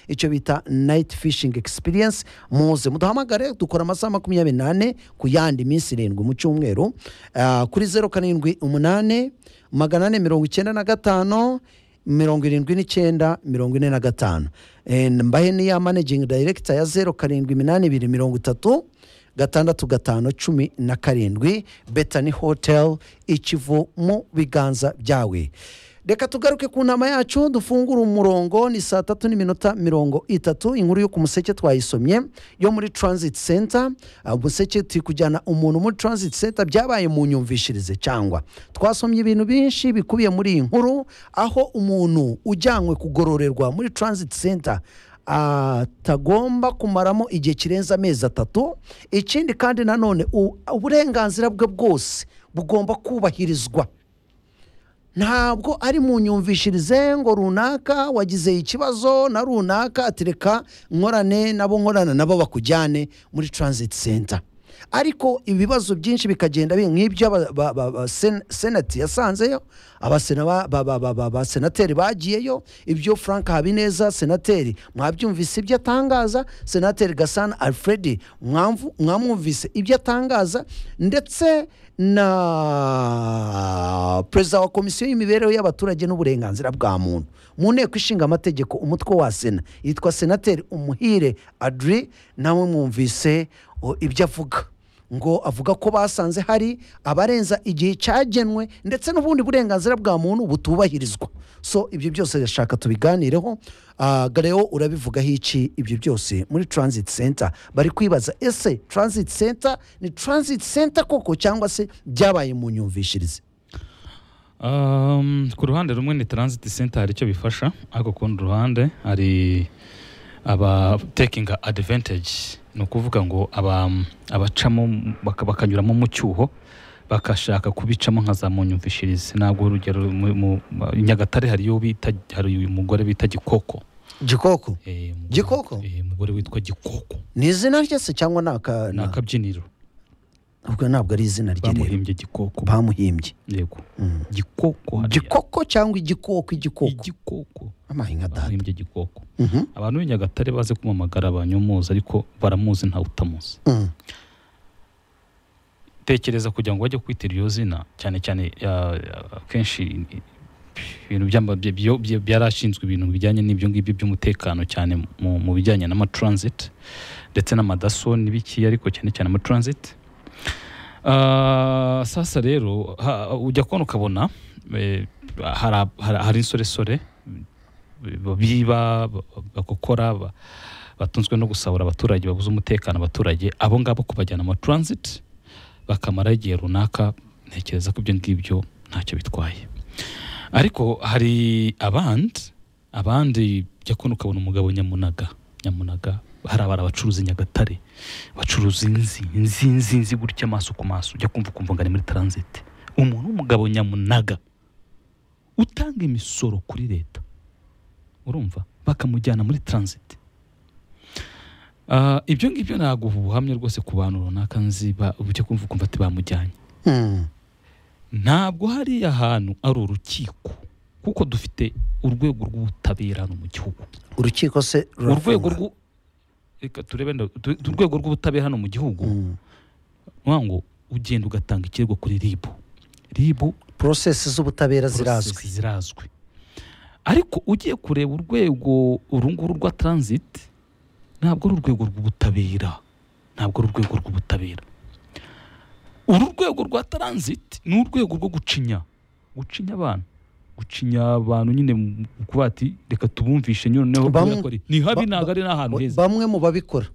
icyo bita nayiti fishingi egisipirinsi muze muduhamagare dukora amasaha makumyabiri n'ane ku yandi minsi irindwi mu cyumweru ah, kuri zeru karindwi umunani magana ane mirongo icyenda na gatanu mirongo irindwi n'icyenda mirongo ine na gatanu Eh, mbahe n'iya manegingi dayirekita ya zeru karindwi iminani ibiri mirongo itatu gatandatu gatanu cumi na karindwi betani hoteli ikivu mu biganza byawe reka tugaruke ku nama yacu dufungure umurongo ni saa tatu n'iminota mirongo itatu inkuru yo ku museke twayisomye yo muri transit center Ah, umuseke turi kujyana umuntu muri transit center byabaye mu nyumvishirize cyangwa twasomye ibintu byinshi bikubiye muri iyi nkuru aho umuntu ujyanywe kugororerwa muri transit center atagomba kumaramo igihe kirenze amezi atatu ikindi kandi nanone u- uburenganzira bwe bwose bugomba kubahirizwa ntabwo ari mu nyumvishirize ngo runaka wagize ikibazo na runaka atereka nkorane nabo nkorana nabo bakujyane muri transit center ariko ibibazo byinshi bikagenda bi- nk'ibyo aba- ba- ba- ba- sen- senati yasanzeyo abasena- ba- ba- ba- ba- ba- abasenateri bagiyeyo ibyo frank habineza senateri mwabyumvise ibyo atangaza senateri gasana alfred mwamvu- mwamwumvise ibyo atangaza ndetse na perezida wa komisiyo y'imibereho y'abaturage n'uburenganzira bwa muntu mu nteko ishinga amategeko umutwe wa sena yitwa senateri umuhire adri nawe mwumvise o, ibyo avuga ngo avuga ko basanze hari abarenza igihe cyagenwe ndetse n'ubundi burenganzira bwa muntu butubahirizwa so ibyo byose ndashaka tubiganireho Ah, gareo urabivugaho iki ibyo byose muri transit center bari kwibaza ese transit center ni transit center koko cyangwa se byabaye mu nyumvishirize Um, ku ruhande rumwe ni transit center hari icyo bifasha ariko ku rundi ruhande hari aba taking advantage ni ukuvuga ngo aba abacamo baka- bakanyuramo mu cyuho bakashaka kubicamo nka za munyumvishirize ntabwo urugero mu, mu, i Nyagatare hariyo bita hari uyu mugore bita Gikoko gikoko Eh, umugore- Gikoko? eh, umugore witwa Gikoko ni izina rye se cyangwa ni aka- ni na- akabyiniro ahubwo ntabwo ari izina rye rero bamuhimbye Gikoko bamuhimbye yego Mm. Gikoko hariya. gikoko cyangwa igikoko igikoko Igikoko amahinga dada bamuhimbye Gikoko Mhm, abantu b'i nyagatare baze kumamagara banyomuzi ariko baramuzi ntawe utamuzi mhm. tekereza kugira ngo bajye kwitira iryo zina cyane cyane ah, ah, akenshi ibintu byamba- bya- byo- bya- byarashinzwe ibintu bijyanye n'ibyo ngibyo by'umutekano cyane mu, mu bijyanye n'amatransit ndetse n'amadaso n'ibiki ariko cyane cyane amatransit Ah, sasa rero ha- ujya kubona ukabona eh, hari ab- hari hari insoresore biba bagukora ba- batunzwe no gusahura abaturage babuze umutekano abaturage abo ngabo kubajyana mu transit bakamara igihe runaka ntekereza ko ibyo ngibyo ntacyo bitwaye ariko hari abandi abandi jya kubona ukabona umugabo nyamunaga nyamunaga hari abari abacuruzi i nyagatare bacuruza inzi inzi inzi inzi gutya amaso ku maso ujya kumva ukumva ngo ari muri transit umuntu w'umugabo nyamunaga utanga imisoro kuri leta urumva bakamujyana muri transit Ah, ibyo ngibyo ntabwo ubuhamya rwose ku bantu runaka nzi ba- ujya kumva ukumva ati bamujyanye Mm. ntabwo hariya hantu ari urukiko kuko dufite urwego rw'ubutabera hano mu gihugu urukiko se urwego rurafunga? rw'u reka turebe nda- tu- tu- urwego rw'ubutabera hano mu gihugu Mm. nukuvuga ngo ugenda ugatanga ikirego kuri ribu ribu porosesi z'ubutabera process zirazwi zirazwi ariko ugiye kureba urwego uru nguru rwa transit ntabwo ari urwego rw'ubutabera ntabwo ari urwego rw'ubutabera uru rwego rwa transit ni urwego rwo gucinya gucinya abantu gucinya abantu nyine mu kuba ati reka tubumvishe noneho Bamwe- kubera ko ari- ni habi ba- ntabwo ari n'ahantu heza bamwe mu babikora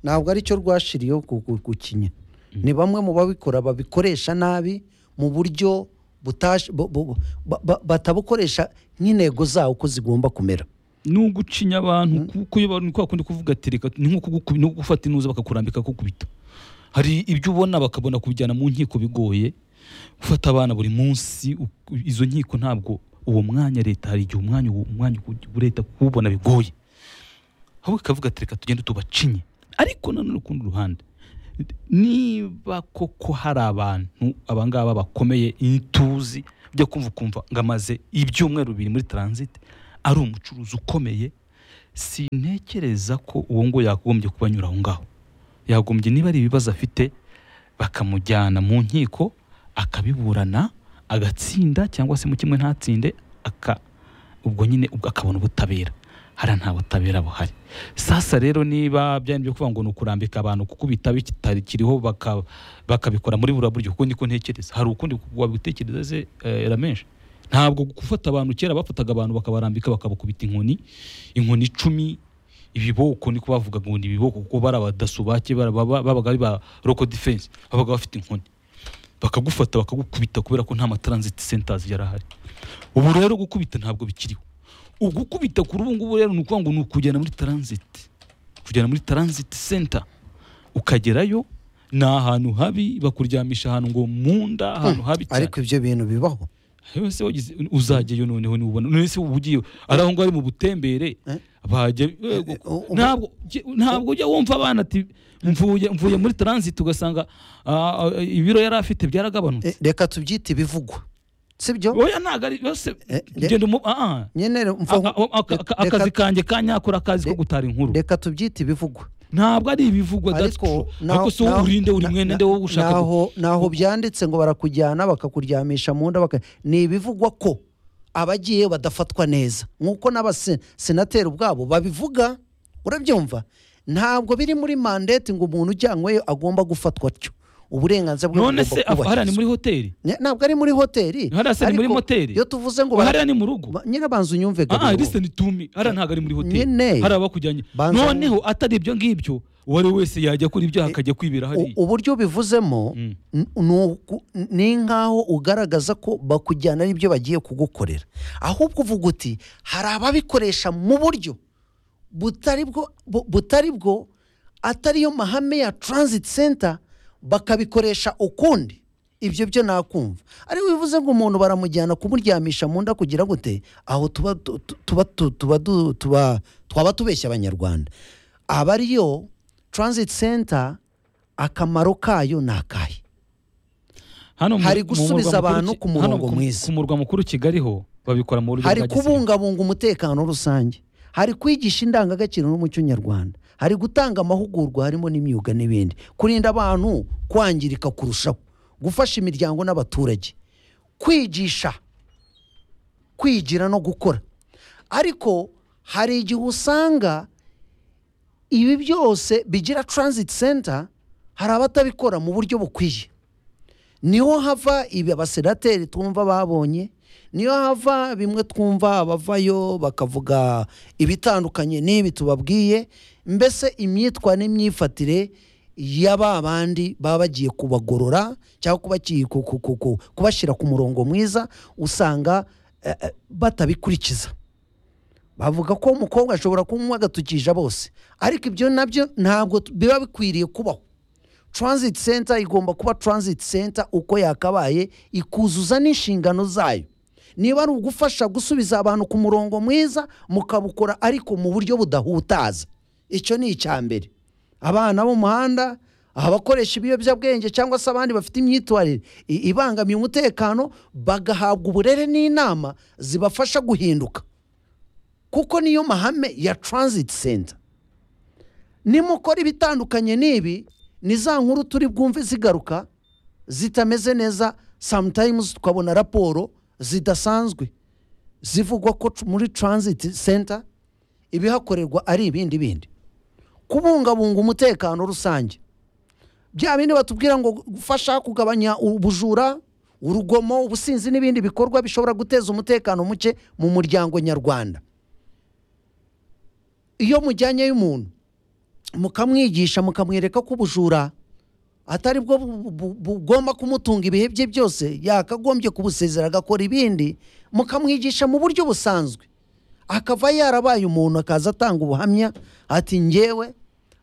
ntabwo ari cyo rwashiriyeho gu- gu- gukinya ni bamwe mu babikora babikoresha nabi mu buryo butash- bu- bu- ba- ba- batabukoresha nk'intego zawo uko zigomba kumera ni ugucinya abantu kuko iyo abantu kwa kundi kuvuga ati reka ni nko kuguku- ni nko gufata inuza bakakurambika kukubita hari ibyo ubona bakabona kubijyana mu nkiko bigoye gufata abana buri munsi u- izo nkiko ntabwo uwo mwanya leta hari igihe umwanya uwo umwanya uwo leta kuwubona bigoye ahubwo ikavuga ati reka tugende tubacinye ariko nanone ku rundi ruhande niba koko hari abantu abangaba bakomeye intuzi byo kumva ukumva ngo amaze ibyumweru bibiri muri transit ari umucuruzi ukomeye sintekereza ko uwo ngo yagombye kuba anyura aho ngaho yagombye niba ari ibibazo afite bakamujyana mu nkiko akabiburana agatsinda cyangwa se mu kimwe ntatsinde aka ubwo nyine ubwo akabona ubutabera hariya nta butabera buhari sasa rero niba byari byo kuvuga ngo ni ukurambika abantu kukubita bitakiriho baka- bakabikora muri buriya buryo kuko niko ntekereza hari ukundi wabitekereza se eh, ramenshi ntabwo gufata abantu kera bafataga abantu bakabarambika bakabakubita inkoni inkoni icumi ibiboko niko bavugaga ngo ni ibiboko kuko bari abadaso bake bara- baba- babaga ari ba roko defense babaga bafite inkoni bakagufata bakagukubita kubera ko nta ma transit centers yari ahari ubu rero gukubita ntabwo bikiriho ugukubita kuri ubu ngubu rero ni ukuvuga ngo ni ukujyana muri transit kujyana muri transit center ukagerayo ni ahantu habi bakuryamisha ahantu ngo mu nda ahantu habi cyane ariko ibyo bintu bibaho wese wagize uzajyayo noneho nubona none se uba ugiye ari aho ngaho ari mu butembere Eh? bajya Eh, u- u- ntabwo ntabwo ujya wumva abana ati mvuye mvuye muri transit ugasanga ah, ah, ibiro yari afite byaragabanutse Eh, reka tubyite ibivugwa sibyo oya ntabwo ari yose Eh, de- genda umu ah, ah. nyine rero A- mfa- a- aka- aka- reka- akazi kanjye ka nyakora akazi ko Re- gutara inkuru reka tubyite ibivugwa ntabwo ari ibivugwa that's true. naho- ariko se wowe naho- urinde uri na- mwene na- nde wowe ushaka gu- naho naho byanditse ngo barakujyana bakakuryamisha mu nda baka- ni ibivugwa ko abagiye badafatwa neza nk'uko n'abasenateri ubwabo babivuga urabyumva ntabwo biri muri mandate ngo umuntu ujyanyweyo agomba gufatwa atyo uburenganzira bwe bugomba none se af- hariya ni kubahiriza. muri hoteli Ne- ntabwo ari muri hoteli hariya se ni muri ariko moteri iyo tuvuze ngo bara- hariya ni mu rugo ba- nyine banza unyumve aha Gabiro. listen to me hariya ntabwo ari muri hoteli Nyine. hariya bakujyanye Banza- noneho atari ibyo ngibyo uwo ari we wese yajya akora ibyaha akajya kwibera U- hariya uburyo ubivuzemo Mm. n- ni uku- ni nk'aho ugaragaza ko bakujyana n'ibyo bagiye kugukorera ahubwo uvuga uti hari ababikoresha mu buryo butari bwo bu- butari bwo atariyo mahame ya transit center bakabikoresha ukundi ibyo byo nakumva ariko bivuze ngo umuntu baramujyana kumuryamisha mu nda kugira gute aho tuba tu- tu- tuba tu- tuba du- tuba twaba tubeshya abanyarwanda aba ariyo transit center akamaro kayo ni akahe hano mu- hari mu gusubiza murwa mukuru abantu Ki- ku murongo hano ku- mwiza. ku murwa mukuru kigali ho babikora mu buryo hari bwa gisirikare kubungabunga umutekano rusange hari kwigisha indangagaciro n'umuco nyarwanda hari gutanga amahugurwa harimo n'imyuga n'ibindi kurinda abantu kwangirika kurushaho gufasha imiryango n'abaturage kwigisha kwigira no gukora ariko hari igihe usanga ibi byose bigira transit center hari abatabikora mu buryo bukwiye niho hava ibi abasenateri twumva babonye niho hava bimwe twumva abavayo bakavuga ibitandukanye n'ibi tubabwiye mbese imyitwa n'imyifatire ya ba bandi baba bagiye kubagorora cyangwa kubaki- ku- ku- ku- ku- kubashyira ku murongo mwiza usanga eh, eh, batabikurikiza bavuga ko umukobwa ashobora kunywa agatukisha bose ariko ibyo nabyo ntabwo t- biba bikwiriye kubaho transit center igomba kuba transit center uko yakabaye ikuzuza n'inshingano zayo niba ari ugufasha gusubiza abantu ku murongo mwiza mukabukora ariko mu buryo budahutaza icyo ni icya mbere abana bo mu muhanda abakoresha ibiyobyabwenge cyangwa se abandi bafite imyitwarire i- ibangamiye umutekano bagahabwa uburere n'inama zibafasha guhinduka kuko niyo mahame ya transit center nimukora ibitandukanye n'ibi ni za nkuru turi bwumve zigaruka zitameze neza sometimes tukabona raporo zidasanzwe zivugwa ko tr- muri transit center ibihakorerwa ari ibindi bindi kubungabunga umutekano rusange bya bindi batubwira ngo gufasha kugabanya ubujura urugomo ubusinzi n'ibindi bikorwa bishobora guteza umutekano muke mu muryango nyarwanda iyo mujyanyeyo umuntu mukamwigisha mukamwereka ko ubujura atari bwo bu- bu- bugomba kumutunga ibihe bye byose yakagombye kubusezera agakora ibindi mukamwigisha mu buryo busanzwe akava yarabaye umuntu akaza atanga ubuhamya ati ngewe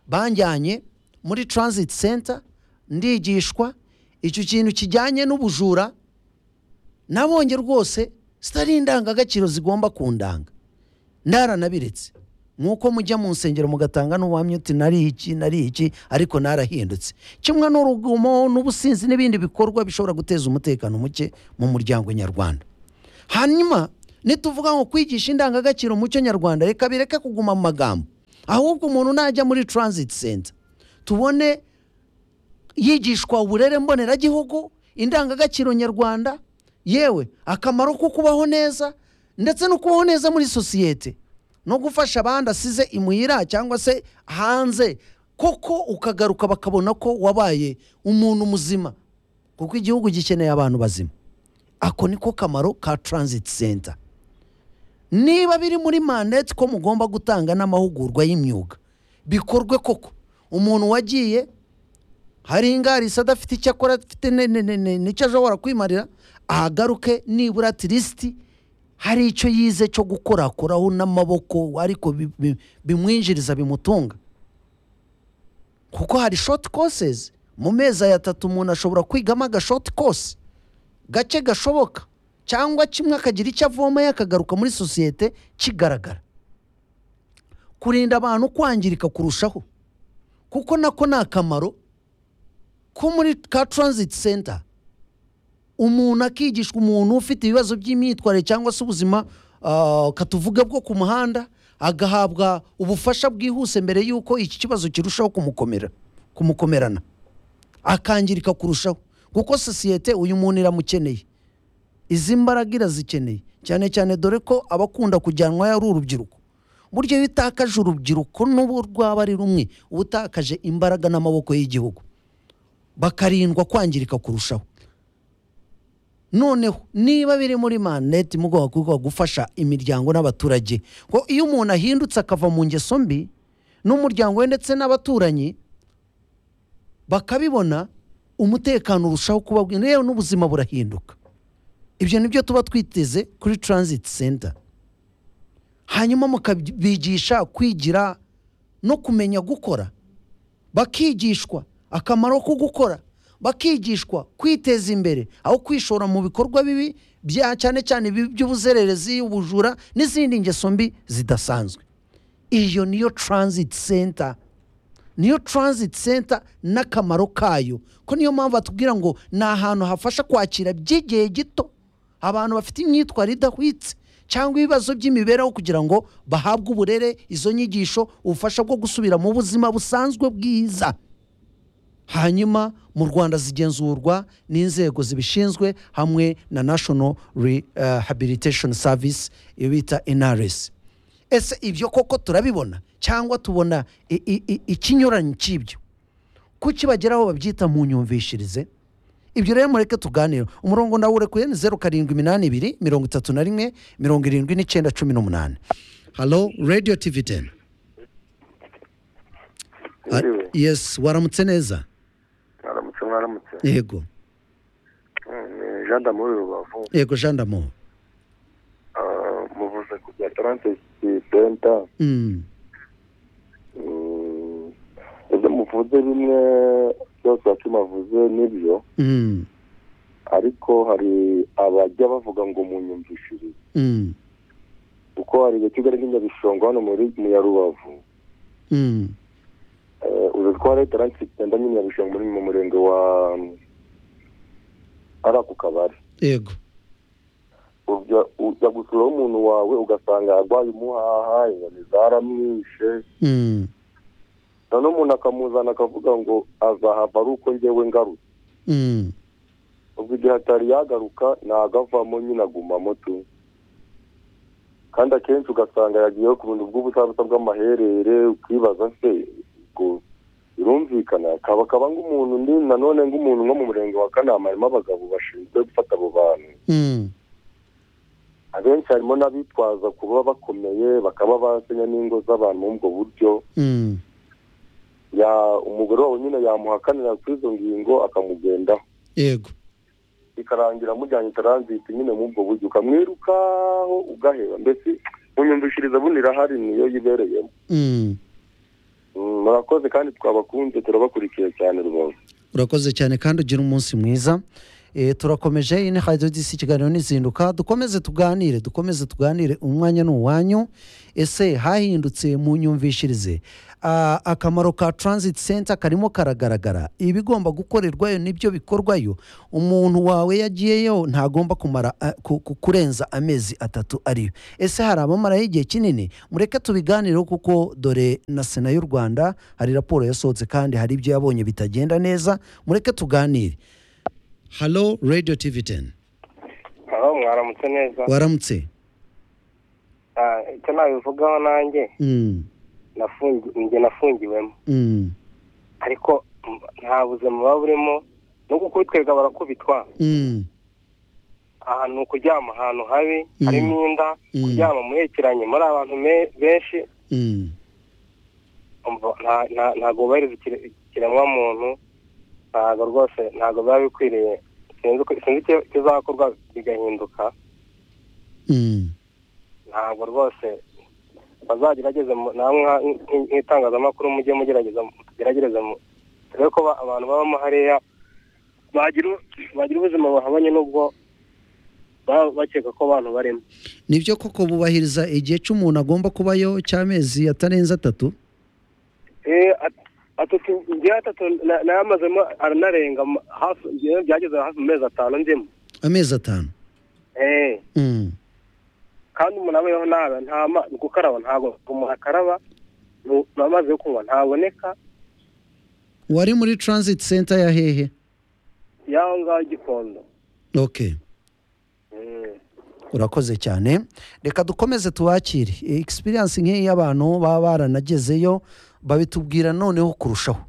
banjyanye muri transit center ndigishwa icyo kintu kijyanye n'ubujura nabonye rwose zitari indangagaciro zigomba kundanga naranabiretse nk'uko mujya mu nsengero mugatanga n'ubuhamya uti nari iki nari iki ariko narahindutse kimwe n'urugomo n'ubusinzi n'ibindi bikorwa bishobora guteza umutekano muke mu muryango nyarwanda hanyuma nituvuga ngo kwigisha indangagaciro umuco nyarwanda reka bireke kuguma mu magambo ahubwo umuntu najya muri transit center tubone yigishwa uburere mboneragihugu indangagaciro nyarwanda yewe akamaro ko kubaho neza ndetse no kubaho neza muri sosiyete no gufasha abandi asize imuhira cyangwa se hanze koko ukagaruka bakabona ko wabaye umuntu muzima kuko igihugu gikeneye abantu bazima ako niko kamaro ka transit center niba biri muri mandate ko mugomba gutanga n'amahugurwa y'imyuga bikorwe koko umuntu wagiye hari ingarisi adafite icyo akora afite ne- ne- ne- ne- n'icyo ashobora kwimarira ahagaruke nibura tirisiti hari icyo yize cyo gukorakoraho n'amaboko ariko bi- bi- bimwinjiriza bimutunga kuko hari shoti kosezi mu mezi atatu umuntu ashobora kwigamo agashoti kose gake gashoboka cyangwa kimwe akagira icyo avoma akagaruka muri sosiyete kigaragara kurinda abantu kwangirika kurushaho kuko nako ni akamaro ko muri ka transit center umuntu akigishwa umuntu ufite ibibazo by'imyitwarire cyangwa se ubuzima ah, katuvuge bwo ku muhanda agahabwa ubufasha bwihuse mbere y'uko iki kibazo kirushaho kumukomera kumukomerana akangirika kurushaho kuko sosiyete uyu muntu iramukeneye izi mbaraga irazikeneye cyane cyane dore ko abakunda kujyanwayo ari urubyiruko buryo iyo utakaje urubyiruko n'ubu rwaba ari rumwe uba utakaje imbaraga n'amaboko y'igihugu bakarindwa kwangirika kurushaho noneho niba biri muri maneti mugomba kuba gufasha imiryango n'abaturage ko iyo umuntu ahindutse akava mu ngeso mbi n'umuryango we ndetse n'abaturanyi bakabibona umutekano urushaho kuba bwi- yewe n'ubuzima burahinduka ibyo ni byo tuba twiteze kuri transit center hanyuma mukabigisha kwigira no kumenya gukora bakigishwa akamaro ko gukora bakigishwa kwiteza imbere aho kwishora mu bikorwa bibi bya cyane cyane ibi by'ubuzererezi ubujura n'izindi ngeso mbi zidasanzwe iyo niyo transit center niyo transit center n'akamaro kayo ko niyo mpamvu batubwira ngo ni ahantu hafasha kwakira by'igihe gito abantu bafite imyitwarire idahwitse cyangwa ibibazo by'imibereho kugira ngo bahabwe uburere izo nyigisho ubufasha bwo gusubira mu buzima busanzwe bwiza hanyuma mu rwanda zigenzurwa n'inzego zibishinzwe hamwe na national rehabilitation service iyo bita nrs ese ibyo koko turabibona cyangwa tubona i- i- i- ikinyuranyo cy'ibyo kuki bageraho babyita mu nyumvishirize ibyo rero mureke tuganire umurongo ndawurekuye ni zeru karindwi iminani ibiri mirongo itatu na rimwe mirongo irindwi n'icyenda cumi n'umunani halo radiyo tivi teni Yewe, yesi waramutse neza mwaramutse mwaramutse yego Mm, ni jean d'amour rubavu yego jean d'amo Ah, muvuze ku bya tarante senta Mm. ibyo muvuze bimwe byose bakimavuze nibyo Mm. ariko hari abajya bavuga ngo munyumvishirize Mm. kuko hari ibice kigali n'inyabishongo hano muri mu ya rubavu Mm. Eh, uzi ko hari tarante senta n'inyabishongo muri mu murenge wa ari ako kabari yego ujya ujya gusuraho umuntu wawe ugasanga arwaye umuhaha inyoni zaramwishe Mm. noneho umuntu akamuzana akavuga ngo azahava ari uko njyewe ngarutse Mm. ubwo igihe atari yagaruka nagavamo nyine agumamo tu kandi akenshi ugasanga yagiyeho ku bintu bw'ubusabusa bw'amaherere ukibaza se ubwo birumvikana kaba kaba nk'umuntu ndi nanone nk'umuntu nko mu murenge wa kanama harimo abagabo bashinzwe gufata abo bantu Mm. abenshi harimo n'abitwaza kuba bakomeye bakaba basenya n'ingo z'abantu muri ubwo buryo Mm. ya umugore wabo nyine yamuhakanira kuri izo ngingo akamugendaho yego bikarangira mujyanye taranziti nyine muri ubwo buryo ukamwirukaho ugaheba mbese munyumvishiriza buno irahari niyo yibereyemo Mm. Mm, murakoze kandi twabakunze turabakurikiye cyane rwose urakoze cyane kandi ugira umunsi mwiza Eh, turakomeje iyi ni radiyo disi ikiganiro n'izinduka dukomeze tuganire dukomeze tuganire umwanya ni uwanyu ese hahindutse mu nyumvishirize Ah, akamaro ka transit center karimo karagaragara ibigomba gukorerwayo nibyo bikorwayo umuntu wawe yagiyeyo ntagomba kumara ah, ku- ku- kurenza amezi atatu ariyo ese hari abamaraho igihe kinini mureke tubiganireho kuko dore na sena y'u rwanda hari raporo yasohotse kandi hari ibyo yabonye bitagenda neza mureke tuganire halo radiyo tivi teni aho mwaramutse neza waramutse Ah, icyo nabivugaho nanjye Mm, nafungi- njye nafungiwemo mm, ariko m- nta buzima buba burimo ni uko kubitwereka barakubitwa mm, ahantu ni ukuryama ahantu habi Mm. harimo inda Mm. kuryama muhekeranye muri abantu me- benshi mm. umva, nta- nta- ntabwo bubahiriza ikire- ikiremwamuntu ntabwo rwose ntabwo biba bikwiriye sinzi uko- sinzi icyo kizakorwa bigahinduka Mm, ntabwo rwose bazagerageze mu- namwe nka- nk- nk'itangazamakuru mujye mugerageza tugerageze dore ko ba- abantu babamo hariya bagira u- bagira ubuzima buhabanye n'ubwo baba bakeka ko abantu barimo nibyo koko bubahiriza igihe cy'umuntu agomba kubayo cy'amezi atarenze atatu Eh, at- atatu njye atatu na- nayamazemo aranarenga mu- hafi njyewe byageze hafi mu mezi atanu ndimo amezi atanu Eh, Mm, kandi umuntu abayeho nabi nta ma- gukaraba ntabwo umuntu akaraba mu- amazi yo kunywa ntaboneka wari muri transit center ya hehe y'aho ngaho i gikondo okay Mm. urakoze cyane reka dukomeze tubakire egisperiyanse nk'iyi y'abantu baba baranagezeyo babitubwira noneho kurushaho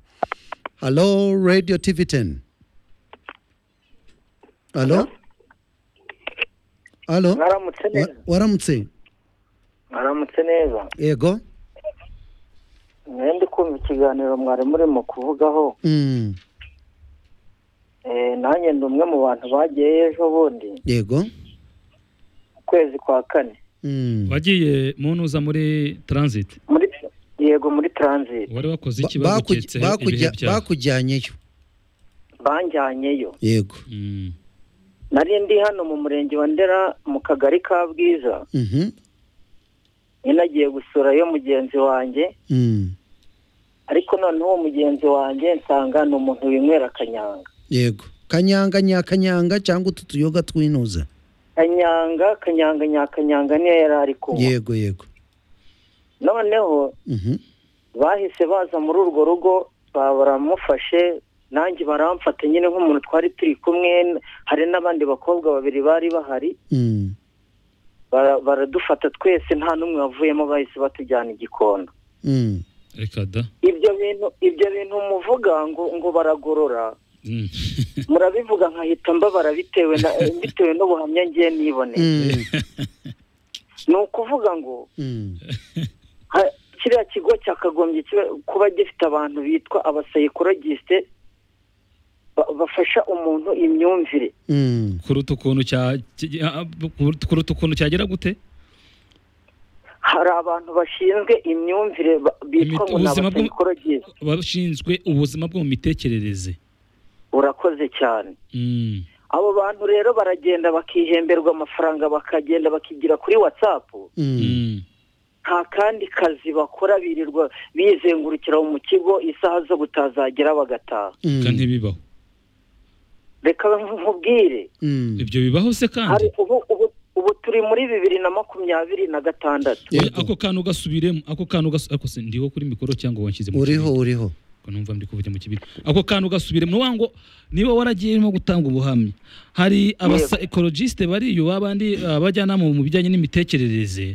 halo radiyo tivi teni halo halo mwaramutse Wa- neza waramutse mwaramutse neza yego mwe ndi kumva ikiganiro mwari murimo kuvugaho Mm, Eh, nanjye ndi umwe mu bantu bagiyeyo ejo bundi yego ukwezi kwa kane Mm. wagiye mu ntuza muri transit muri yego muri transit wari wakoze Ba- iki bakuj- baguketse ibihe bakujya- byawe bakujyanyeyo banjyanyeyo yego Mm. nari ndi hano mu murenge wa ndera mu kagari ka bwiza Mhm, ninagiye gusurayo mugenzi wanjye mm, ariko noneho uwo mugenzi wanjye nsanga ni umuntu winywera akanyanga yego kanyanga nyakanyanga cyangwa utu tuyoga twinuza kanyanga kanyanga nyakanyanga niyo yari ari kunywa yego yego noneho Mhm, bahise baza muri urwo rugo ba- baramufashe nanjye baramfata nyine nk'umuntu twari turi kumwe hari n'abandi bakobwa babiri bari bahari mm, bara- baradufata twese nta n'umwe wavuyemo bahise batujyana i gikondo mm. reka da ibyo bintu ibyo bintu muvuga ngo ngo baragorora Mm. murabivuga nkahita mbabara bitewe na bitewe n'ubuhamya ngiye niboneye Mm. ni ukuvuga ngo Mm. ha- kiriya kigo cyakagombye kibe- kuba gifite abantu bitwa abasayikorogiste ba- bafasha umuntu imyumvire Mm. kuruta ukuntu cya ki- ah, kuruta ukuntu cyagera gute hari abantu bashinzwe imyumvire ba- bitwa Imit- ngo ni ubuzima bwo- abasayikorogiste bashinzwe ubuzima bwo mu mitekerereze urakoze cyane Mm. abo bantu rero baragenda bakihemberwa amafaranga bakagenda bakigira kuri watsapu Mm. Mm. nta kandi kazi bakora birirwa bizengurukira mu kigo isaha zo kutazagera bagataha Reka Mm. ntibibaho reka nkubwire Mm. ibyo bibaho se kandi hari ubu ubu ubu turi muri bibiri na makumyabiri na gatandatu Oya, Yego. ako kantu gasubiremo ako kantu gasu- ako se ndiho kuri mikoro cyangwa wanshyize mu uriho kibindi? uriho Ko numva ndi kuvugira mu kibindi ako kantu gasubiremo ni ngo niba waragiyemo gutanga ubuhamya hari abasa ekologiste bariyo babandi ah, abajyanama mu bijyanye n'imitekerereze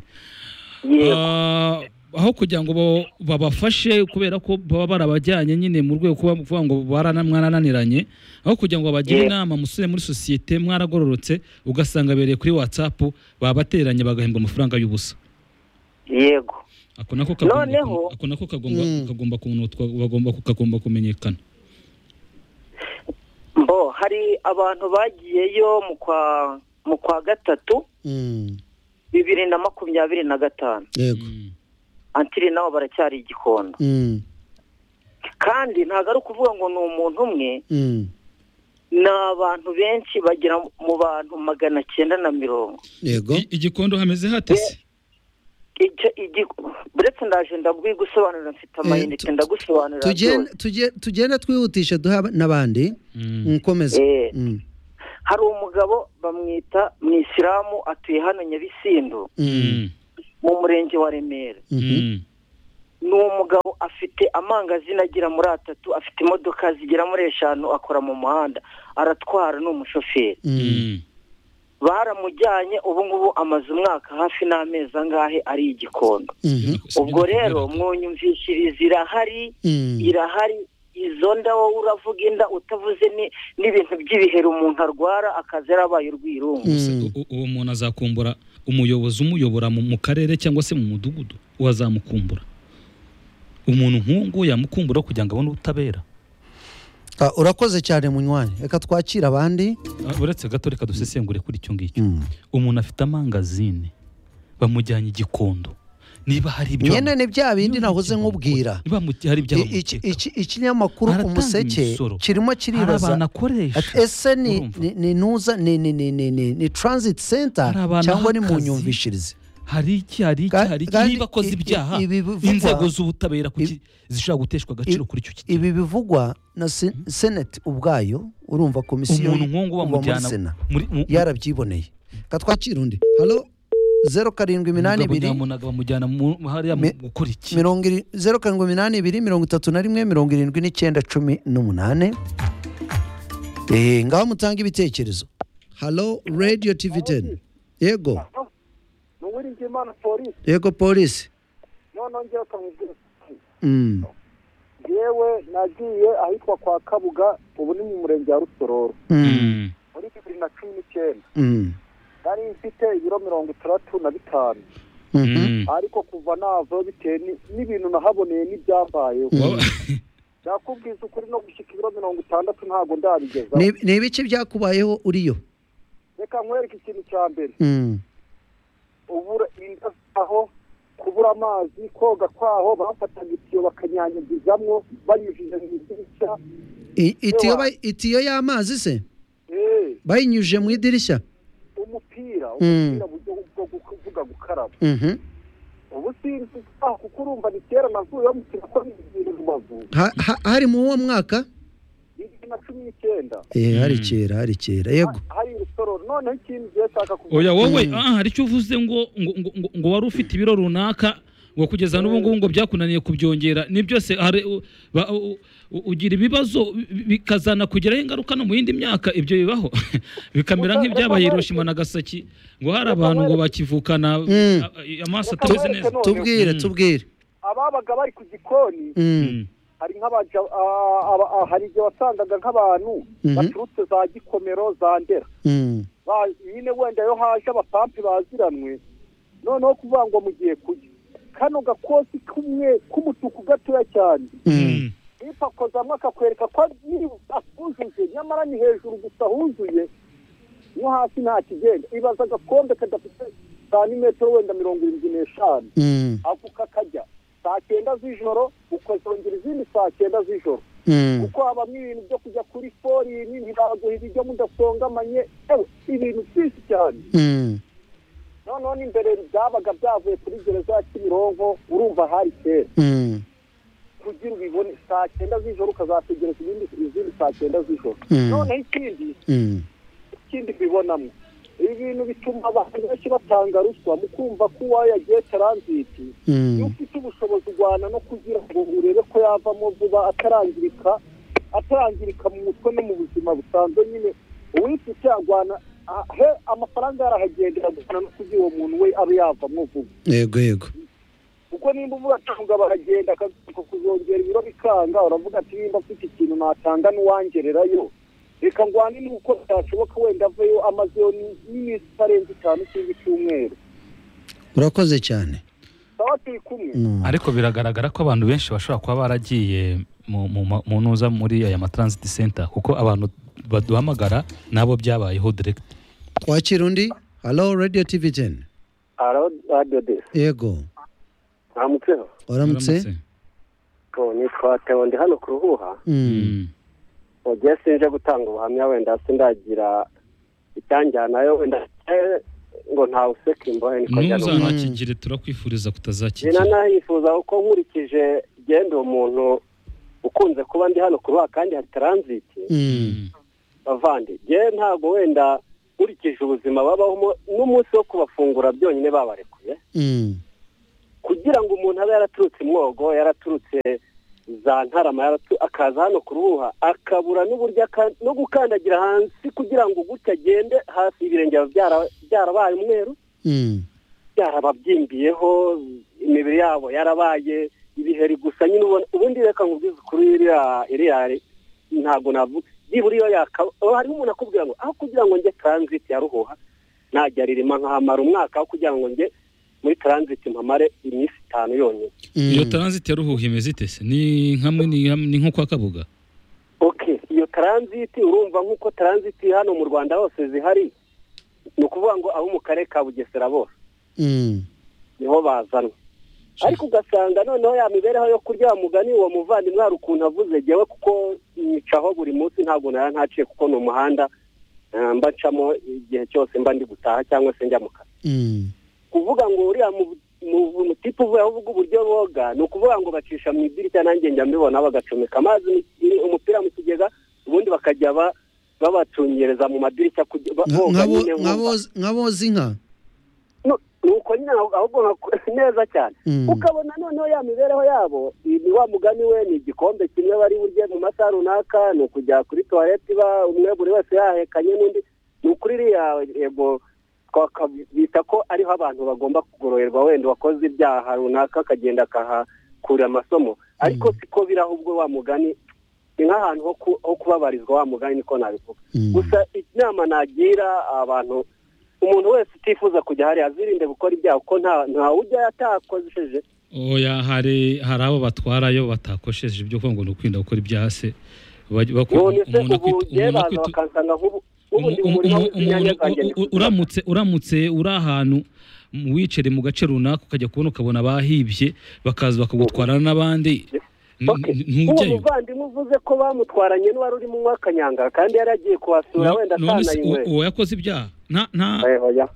yego Ah, aho kugira ngo ba- babafashe kubera ko baba barabajyanye nyine mu rwego kuba- kuvuga ngo barana- mwarananiranye aho kugira ngo babagire Yego. inama musore muri sosiyete mwaragororotse ugasanga abereye kuri watsapu babateranye bagahembwa amafaranga y'ubusa yego ako nako kagomba Noneho- ako nako kagomba Mm. kagomba kunotwa bagomba kagomba kumenyekana mbo hari abantu bagiyeyo mu kwa mu kwa gatatu Mm. bibiri na makumyabiri na gatanu yego Mm. antiri nabo baracyari igikondo Mm. kandi ntabwo ari ukuvuga ngo ni umuntu umwe Mm. ni abantu benshi bagera mu bantu magana cyenda na mirongo yego I- igikondo hameze hate se icyo igi- buretse ndaje ndaguye gusobanurira mfite amayinite tu- ndagusobanurira Tugende- byose. tuge- tugenda twihutisha duha n'abandi Mm. nkomeza Eh, Mm. hari umugabo bamwita mu isilamu atuye hano nyabisindu Mm. Mm. mu murenge wa remera Mhm. Mm. ni umugabo afite amangazina agera muri atatu afite imodoka zigera muri eshanu akora mu muhanda aratwara ni umushoferi Mm. Mm. baramujyanye ubu ngubu amaze umwaka hafi n'amezi angahe ari igikondo Mhm. ubwo rero mwunyumvishiriza irahari Mm. irahari izo nda wowe uravuga inda utavuze ni- n'ibintu by'ibiheri umuntu arwara akaza yarabaye urwirungu Mm. Gusa u- u- uwo muntu azakumbura umuyobozi umuyobora mu mu karere cyangwa se mu mudugudu uwo azamukumbura umuntu nk'ungu yamukumbura kugira ngo abone ubutabera Ah, urakoze cyane munywanyi reka twakire abandi Ah, uretse gato reka dusesengure kuri icyo ngicyo Mm. umuntu afite amangazine bamujyanye igikondo niba hari ibyo nyine ni bya bindi nahoze nkubwira niba mu- hari ibyo I- iki- bamukeka, iki- ikinyamakuru Aratanga umuseke imisoro. kirimo hari kiribaza abantu akoresha Ati ese ni urumva? ni- ni nuza ni ni ni ni ni ni transit center Hari abantu cyangwa ni mu ahakazi. nyumvishirize hari iki hari iki Ka- hari iki kandi niba akoze i- i- ibyaha ibi bivugwa- inzego z'ubutabera kuki ibi- zishobora guteshwa agaciro kuri icyo kigero ibi bivugwa na se- senate ubwayo urumva komisiyo umuntu nk'ungu uba muri bamujyana sena muri mu- yarabyiboneye ka twakira undi halo zeru karindwi iminani Umugabo ibiri nyamunaga bamujyana mu- hariya mu Me- gukora iki mirongo iri- zeru karindwi iminani ibiri mirongo itatu na rimwe mirongo irindwi n'icyenda cumi n'umunani Eh, ngaho mutanga ibitekerezo halo radio tv teni yego ni uwiringiyimana polisi yego polisi noneho ngewe ukamubwira uti Mm. yewe nagiye ahitwa kwa kabuga ubu ni mu murenge wa rusororo Mm. Mm. muri bibiri na cumi n'icyenda Mm. nari mfite ibiro mirongo itandatu na bitanu Mhm. ariko kuva navaho bitewe ni- n'ibintu nahaboneye n'ibyambayeho Mm. Waba- nakubwiza ukuri no gushyika ibiro mirongo itandatu ntabwo ndabigezaho Ni- ni ibiki byakubayeho uriyo reka nkwereke ikintu cya mbere Mm. ubura inda zaho kubura amazi koga kwaho bafataga itiyo bakanyanyagizamo banyujije mu idirishya I- itiyo ba- itiyo y'amazi se Eh, bayinyujije mu idirishya umupira Mm. umupira buryo bwo kuvuga gukaraba Mhm. ubu sinzi aho kuko urumva ni kera navuye bamukira ko bigira rubavu Ha- ha- hari mu uwo mwaka bibiri na cumi n'icyenda Eh, hari Mm. kera hari kera yego Ha- hari rusororo noneho ikindi ngiye nshaka kuvuga oya wowe Mm. ah, hari icyo uvuze ngo ngo, ngo, ngo, ngo wari ufite ibiro runaka ngo kugeza n'ubu ngubu ngo byakunaniye kubyongera ni byose hari u- ba- u- u- ugira ibibazo bi- bikazana kugeraho ingaruka no mu yindi myaka ibyo bibaho bikamera nk'ibyabaye Hiroshima na Nagasaki ngo hari abantu ngo bakivukana Mm. a- a- amaso atabizi neza Noneho- tubwire Mm. tubwire ababaga bari ku gikoni Mm. Mm. hari nk'abaja a- aba- a- hari igihe wasangaga nk'abantu Mhm. baturutse za gikomero za ndera Mm. Ba- nyine wenda yo haje abapampi baziranwe noneho kuvuga ngo mugiye kurya kano gakosi kumwe k'umutuku gatoya cyane Mm. bipakozamo akakwereka ko nyiri atujuje nyamara ni hejuru gusa huzuye no hasi nta kigenda ibaza agakombe kadafite santimetero wenda mirongo irindwi n'eshanu Mm. ako kakajya saa cyenda z'ijoro ukazongera izindi saa cyenda z'ijoro Mm. kuko habamo ibintu byo kujya kuri forini ntibaguha ibiryo mudasongamanye ewe ibintu byinshi cyane Mm. noneho n'imbere byabaga byavuye kuri gereza ya kimironko urumva hari kera Mm. kugira ubibone saa cyenda z'ijoro ukazategereza ibindi izindi saa cyenda z'ijoro Mm. noneho ikindi Mm. ikindi mbibonamo ibi bintu bituma abantu benshi batanga ruswa mu kumva ko uwawe yagiye taranziti Mm. iyo ufite ubushobozi urwana no kugira ngo urebe ko yavamo vuba atarangirika atarangirika mu mutwe no mu buzima busanzwe nyine uwifite arwana ah, he amafaranga yarahagendera gusa no kugira uwo muntu we abe yavamo vuba yego yego kuko nimba uvuga atanga baragenda akagaruka kuzongera ibiro bikanga uravuga ati nimba afite ikintu natanga n'uwangererayo reka ngwane n'uko byashoboka wenda aveyo amazeyo ni- n'iminsi itarenze itanu cyangwa icyumweru urakoze cyane sawa turi kumwe Mm. ariko biragaragara ko abantu benshi bashobora kuba baragiye mu- mu ma- mu ntuza muri aya matransit center kuko abantu baduhamagara nabo byabayeho direct twakira undi halo radio tv teni aradodesi yego namutseho uramutse nitwa teo ndi hano ku ruhuha Mm. Mm. wagiye sinje gutanga ubuhamya wenda sindagira icyanjyanayo wenda eh, ngo ntawuseke mbone niko njyana umuntu. ntuzanakigire turakwifuriza Njye na kutazakigira nahifuza kuko nkurikije genda uwo muntu ukunze kuba ndi hano kuruha kandi hari taranziti Mm. bavandi njye ntabwo wenda nkurikije ubuzima babaho mo- n'umunsi wo kubafungura byonyine babarekuye Mm. kugira ngo umuntu abe yaraturutse imwogo yaraturutse za ntarama yaratu- akaza hano kuruha akabura n'uburyo aka- no gukandagira hasi kugira ngo gutya agende hasi ibirenge biba byara- byarabaye umweru Mm. byarababyimbiyeho imibiri yabo yarabaye ibiheri gusa nyine ubona ubundi reka nkubwize ukuri iriya iriya ntabwo navuga byibura iyo yakaba haba hariho umuntu akubwira ngo aho kugira ngo njye taranziti ya ruhuha najya ririma nkahamara umwaka aho kugira ngo njye muri taranziti mpamare iminsi itanu yonyine Mm. iyo taranziti yaruhuha imeze ite se ni hamwe ni hamwe- ni nko kwa kabuga oke iyo taranziti urumva nk'uko taranziti hano mu rwanda hose zihari ni ukuvuga ngo abo mu karere ka bugesera bose Mm. niho bazanwe ariko ugasanga noneho ya mibereho yo kurya wa mugani uwo muvandimwe hari ukuntu avuze jyewe kuko nyicaho buri munsi ntabwo nara ntaciye kuko ni umuhanda eh, mba ncamo igihe cyose mba ndi gutaha cyangwa se njya mu kazi Mm. kuvuga ngo uriya mu- mu- mutipe uvuye aho uvuga uburyo boga ni ukuvuga ngo bacisha mu idirishya nanjye njya mbibona bagacomeka amazi mu- i- umupira mu kigega ubundi bakajya ba- babacungereza mu madirishya kujya- ba- Nka- boga nk'abo- nyine nk'uko- nk'abo- nk'aboza inka Nu- nuko nyine ahubwo- ahubwo nka- neza cyane Mm. ukabona noneho ya mibereho yabo i- ni wa mugani we ni igikombe kimwe bari burye mu masaha runaka ni ukujya kuri tuwarete iba umwe buri wese yahekanye n'undi ni ukuri iriya yego twakabita ko ariho abantu bagomba kugororerwa wenda wakoze ibyaha runaka akagenda akahakura amasomo ariko siko biri ahubwo wa mugani ni nk'ahantu ho ku- ho kubabarizwa wa mugani niko nabivuga Mm. gusa inama nagira abantu umuntu wese utifuza kujya hariya azirinde gukora ibyaha kuko nta ntawujya atakoresheje oya hari hari abo batwarayo batakosheje ibyo kuvuga ngo ni ukwirinda gukora ibyaha se bajya- bakora- none se umuntu ubu akwita- njye umuntu baza akwita- bakansanga nk'ubu ubu ndi mu umu- murima umu- w'inyanya zanjye umuntu- u- u- uramutse uramutse uri ahantu mu- wicare mu gace runaka ukajya kubona ukabona bahibye bakaza bakagutwarana n'abandi N- Okay. n- uwo ntujyayo muvandimwe uvuze ko bamutwaranye n'uwari urimo unywa akanyangara kandi yari agiye kuhasura wenda none se uwo- atanayinywera uwo yakoze ibyaha nta nta Eho, ya.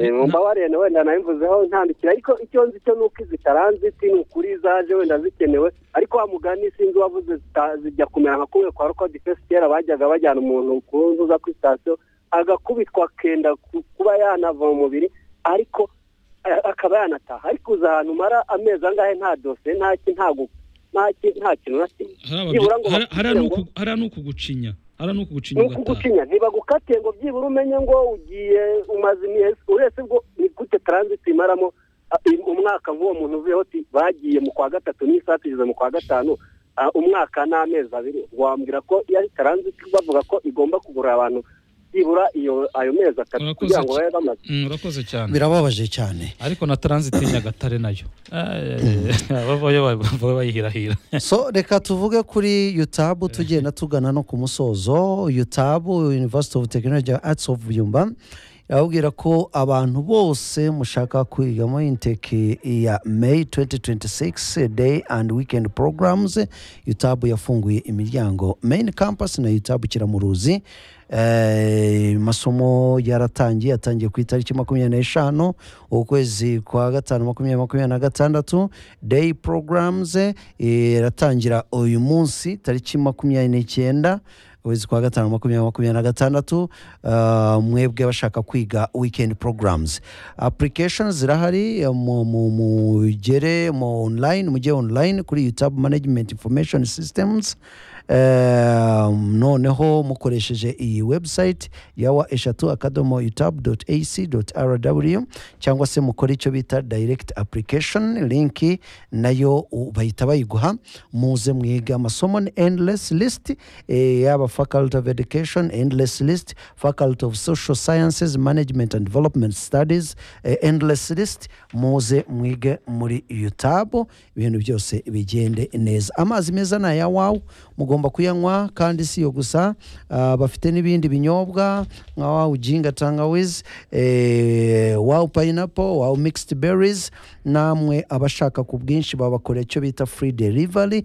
Eh, mumbabarire na wenda nabivuzeho ntandikira ariko icyo nzi cyo ni uko zitaranziti ni ukuri zaje wenda zikenewe ariko wa mugani sinzi wavuze zita- zijya kumera nka kumwe kwa rukwa difesi kera bajyaga bajyana umuntu kuza kuri sitasiyo agakubitwa akenda ku- kuba yanava mu mubiri ariko a- akaba yanataha ariko uza ahantu umara amezi angahe nta dosiye nta ki- nta gu- nta ki- nta kintu na kimwe hari ababye- byibura ngo hari- hari bakubwire n'uku- hari nukugushinya hari nukugushinya ni ugataha ukugucinya ntibagukate ngo byibura umenye ngo ugiye umaze imyezi uretse bwo ni gute taranziti imaramo a, i- umwaka nk'uwo muntu uvuyeho ati bagiye mu kwa gatatu n'isaha tugeze mu kwa gatanu a, umwaka n'amezi abiri wambwira ko yari taranziti bavuga ko igomba kugura abantu byibura iyo ayo mezi atatu Urakoze kugira ngo cyane. babe bamaze Mm, urakoze cyane birababaje cyane ariko na taranziti nyagatare nayo Eh, bavayo bava bayihirahira so reka tuvuge kuri yutabu tugenda tugana no ku musozo yutabu university of technology and arts of buyumba irababwira ko abantu bose mushaka kwigamo inteke ya may 2026 day and weekend programs yutabu yafunguye imiryango main campus na yutabu kiramuruzi Eh, masomo yaratangiye atangiye ku itariki makumyabiri n'eshanu ukwezi kwa gatanu makumyabiri makumyabiri na gatandatu day programs eh, iratangira uyu munsi tariki makumyabiri n'icyenda ukwezi kwa gatanu makumyabiri makumyabiri na gatandatu ah, mwebwe abashaka kwiga weekend programs applications zirahari eh, mu- mu- mugere mu online mujye online kuri youtube management information systems Eh, noneho mukoresheje iyi website yawa eshatu akadomo utabu ac rw cyangwa se mukore icyo bita direct application linki nayo u- bahita bayiguha muze mwiga amasomo ni endless list eh, yaba faculty of education endless list faculty of social sciences management and development studies eh, endless list muze mwige muri utabu ibintu byose bigende neza amazi meza ni aya wawe mugomba bagomba kuyanywa kandi si iyo gusa ah, bafite n'ibindi binyobwa nka wawu jinga tangawizi eh, wawu payinapo wawu migisiti berizi namwe abashaka ku bwinshi babakorera icyo bita furi derivari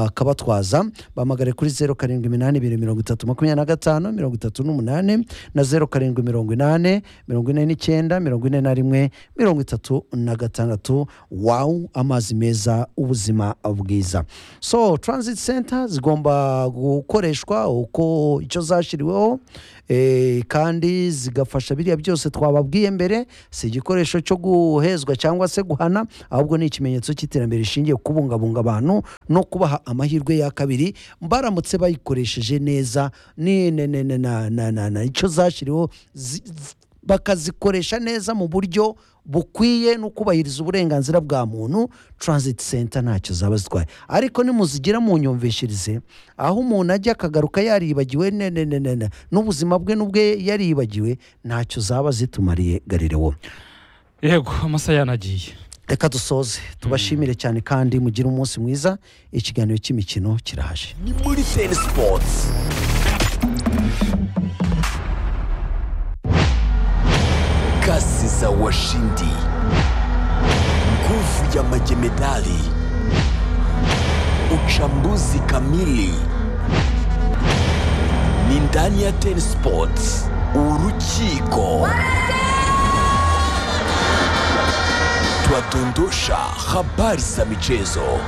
bakabatwaza bahamagare kuri zeru karindwi iminani ibiri mirongo itatu makumyabiri na gatanu mirongo itatu n'umunani na zeru karindwi mirongo inani mirongo ine n'icyenda mirongo ine na rimwe mirongo itatu na gatandatu wawu amazi meza ubuzima bwiza so transit center zigomba gukoreshwa uko icyo zashyiriweho eh, kandi zigafasha biriya byose twababwiye mbere si igikoresho cyo guhezwa cyangwa se guhana ahubwo ni ikimenyetso cy'iterambere rishingiye ku kubungabunga abantu no kubaha amahirwe ya kabiri baramutse bayikoresheje neza ni ne- ne- ne- na- na- na- na- icyo zashyiriweho zi- zi- bakazikoresha neza mu buryo bukwiye no kubahiriza uburenganzira bwa muntu transit center ntacyo zaba zitwaye ariko nimuzigira mu nyumvishirize aho umuntu ajya akagaruka yaribagiwe ne- ne- ne- ne- ne, n'ubuzima bwe n'ubwe yaribagiwe ntacyo zaba zitumariye garirewo yego amasaha yanagiye reka dusoze tubashimire cyane kandi mugire umunsi mwiza ikiganiro cy'imikino kiraje ni muri teni sipoti kasi za washindi nguvu ya majemedali uchambuzi kamili ni ndani ya teni sipoti urukiko twadondosha habari za michezo